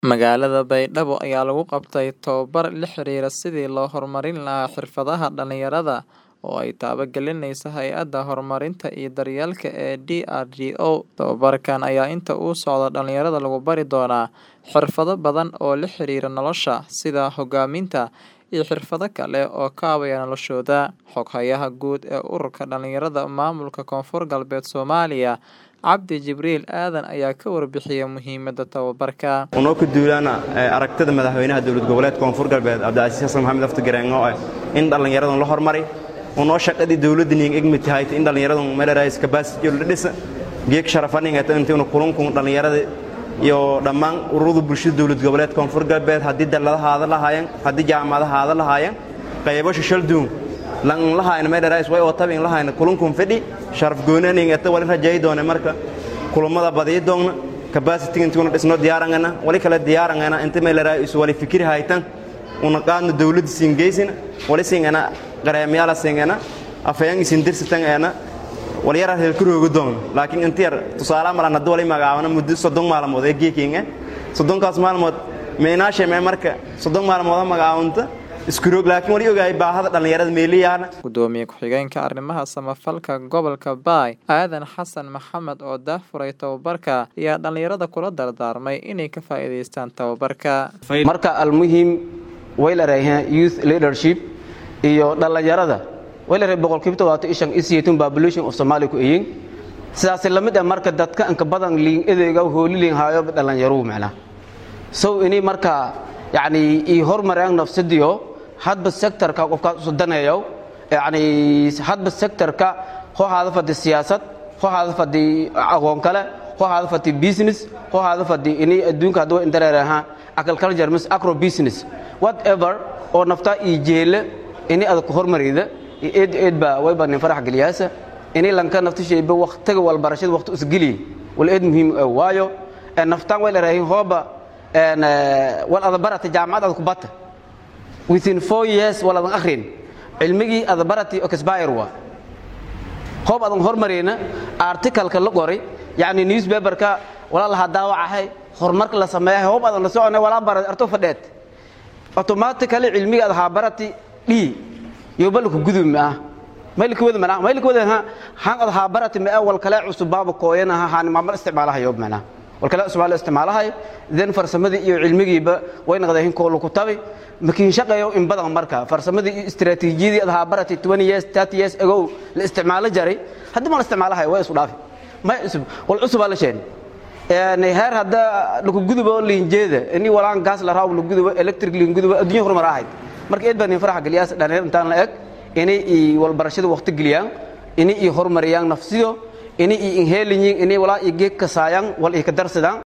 Magaalada Baydhabo ayaa lagu qabtay tabobar la xiriira sidii loo horumarin lahaa xirfadaha dhalinyarada oo ay taabagelinayso Hay'adda Horumarinta iyo Daryeelka ee DRDO. Tababarkan ayaa inta uu socdo dhalinyarada lagu bari doonaa xirfado badan oo la xiriira nolosha, sida hogaaminta, iyo xirfado kale oo kaabaya noloshooda. Xoghayaha guud ee Ururka Dhalinyarada Maamulka Koonfur Galbeed Soomaaliya, Cabdi Jibriil Aadan ayaa ka warbixiyay muhiimadda tababarka. unoo ku duulaana aragtida madaxweynaha dowlad goboleedka koonfur galbeed cabdicasiis xasan maxamed afti gareen oo ah in dhallinyaradan la hormari unoo shaqadii dowladda niin egmi tahay in dhallinyaradan meelarais capacity la dhisa geeg sharafaninga intiina kulunkun dhallinyarada iyo dhammaan ururada bulshada dowlad goboleedka koonfur galbeed haddii dalladahaada lahaayeen haddii jaamacadahaada lahaayeen qaybo shishalduun lan lahaayna meelarais way oo tabin lahaayna kulunkun fidhi sharaf goonaninga ta walin rajay doone marka kulamada badiyi doonna capacity intuuna dhisno diyaarangana wali kale diyaarangana inta meelaraa isu wali fikir haytan una qaadno dawladda siingeysina wali singana qareemyaala singana afayang isin dirsitan eena wali yara reelku roogo doon laakiin inta yar tusaale malan haddii wali magacaabana muddo soddon maalmood ee geekinga soddonkaas maalmood meenaashe mee marka soddon maalmood magacaabanta iskuroog laakiin wali ogahay baahada dhallinyarada meeliyaana Gudoomiye ku-xigeenka arrimaha samafalka gobolka Baay, Aadan Xasan Maxamed oo daahfuray tababarka, ayaa dhalinyarada kula dardaarmay inay ka faa'iidaystaan tababarka. marka almuhim way la raaheen youth leadership iyo dhallinyarada way la raaheen boqolkiiba todobaatan iyo shan isiyatun population of Somalia ku eyin sidaas la mid ah marka dadka inka badan liin edeyga hooli liin haayo dhalinyaruhu macna so ini marka yani i hormaraan nafsadiyo hadba sectorka qofkaas u daneeyo yani hadba sectorka ho hada fadi siyaasad ho hada fadi aqoon kale ho hada fadi business ho hada fadi ini adduunka hadwa indareeraha agriculture mis agro business whatever oo nafta i jeele ini aad ku hormarida eed eed ba way baan farax galiyaasa ini lanka nafta shayba waqtiga wal barashada waqti isgaliye wal eed muhiim waayo naftaan way la raahin hooba wal adabarata jaamacad ku bata within four years waladan akhrin cilmigii adabarati oxbire waa hoob adan hormarayna articalka la qoray yani newspaperka walaa lahaa daawacahay horumarka la sameeyahay hoob adan la soconay walaa bara arto fadheed automatically cilmigii adahaa barati dhii yobalku gudub ah maylka wada mana maylka wada ha han adahaa barati ma wal kale cusub baaba kooyana ha han maamal isticmaalaha yob mana wal kale Soomaali isticmaalahay idan farsamadii iyo cilmigiiba way naqdeen kool ku tabi makiin shaqeeyo in badan marka farsamadii iyo istiraatiijiyadii adaha barati 20 years 30 years ago la isticmaalo jaray hadda ma la isticmaalahay way isu dhaafi ma isub wal cusub la sheen een heer hadda lagu gudubo liinjeeda ini walaan gas la raaw lagu gudubo electric liin gudubo adduunyo horumar ahayd marka eed baan farax galiyaas dhaneen intaan la eg inay wal barashada waqti galiyaan inay horumariyaan nafsiyo ini inhelinyin ini walaa geeg ka saayaan wal ka darsadaan